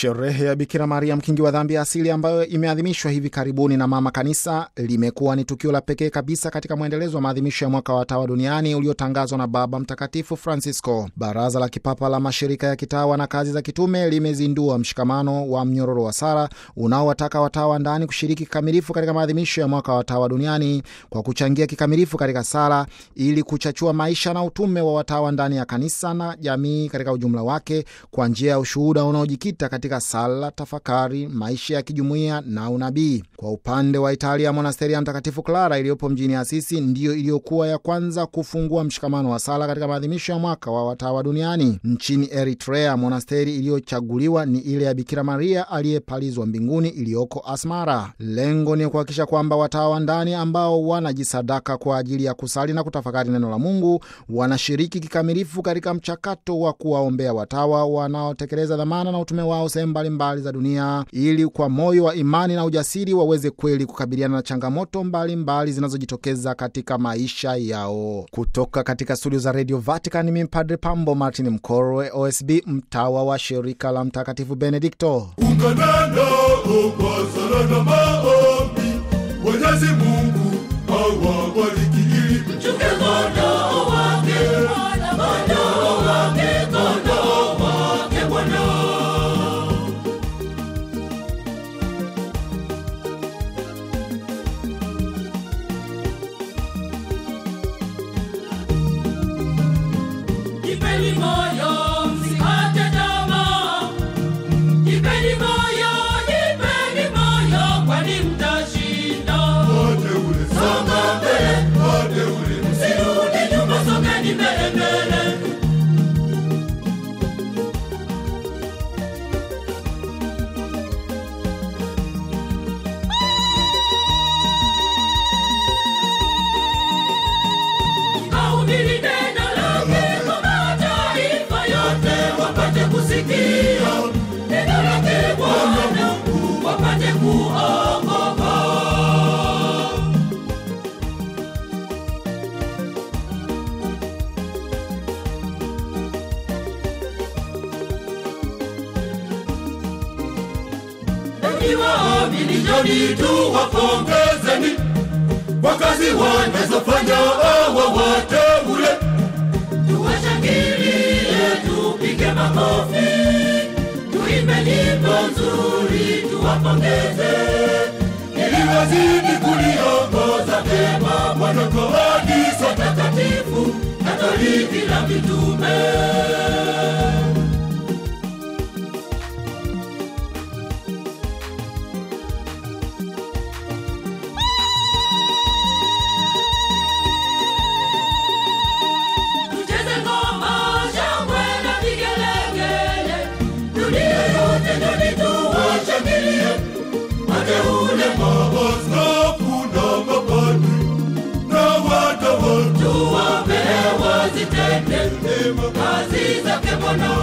Sherehe ya Bikira Maria mkingi wa dhambi ya asili ambayo imeadhimishwa hivi karibuni na Mama Kanisa limekuwa ni tukio la pekee kabisa katika mwendelezo wa maadhimisho ya mwaka wa watawa duniani uliotangazwa na Baba Mtakatifu Francisco. Baraza la Kipapa la Mashirika ya Kitawa na Kazi za Kitume limezindua mshikamano wa mnyororo wa sala unaowataka watawa ndani kushiriki kikamilifu katika maadhimisho ya mwaka wa watawa duniani kwa kuchangia kikamilifu katika sala ili kuchachua maisha na utume wa watawa ndani ya kanisa na jamii katika ujumla wake kwa njia ya ushuhuda unaojikita katika sala, tafakari, maisha ya kijumuiya na unabii. Kwa upande wa Italia, monasteri ya Mtakatifu Clara iliyopo mjini Asisi ndiyo iliyokuwa ya kwanza kufungua mshikamano wa sala katika maadhimisho ya mwaka wa watawa duniani. Nchini Eritrea, monasteri iliyochaguliwa ni ile ya Bikira Maria aliyepalizwa mbinguni iliyoko Asmara. Lengo ni kuhakikisha kwamba watawa ndani ambao wanajisadaka kwa ajili ya kusali na kutafakari neno la Mungu wanashiriki kikamilifu katika mchakato wa kuwaombea watawa wanaotekeleza dhamana na utume wao sehemu mbalimbali za dunia ili kwa moyo wa imani na ujasiri waweze kweli kukabiliana na changamoto mbalimbali zinazojitokeza katika maisha yao. Kutoka katika studio za Radio Vatican, mimi Padre Pambo Martin Mkorwe, OSB, mtawa wa shirika la Mtakatifu Benedikto. Ungana nao kwa sala na maombi, Mwenyezi Mungu awabariki ili Mchunge kondoo wake, kondoo wake, kondoo wake Bwana. Jipeni moyo, msikate tamaa. Jipeni moyo, jipeni moyo, kwani mtashinda. wateule Songa mbele, wateule msirudi nyuma, songeni mbele mbele. Kahubiri neno lake kwa mataifa yote, wapate kusikia neno lake Bwana, wapate kuokoka. Enyi waamini, njoni tuwapongezeni kwa kazi wanazofanya hawa wateule, tuwashangilie, tupige makofi, tuimbe nyimbo nzuri, tuwapongeze ili wazidi kuliongoza vyema Bwana kanisa takatifu Katoliki la mitume. Tucheze ngoma, shangwe na vigelegele, dunia yote njoni tuwashangilie wateule maaskofu na mapadri na watawa tuwape wazitende kazi zake Bwana.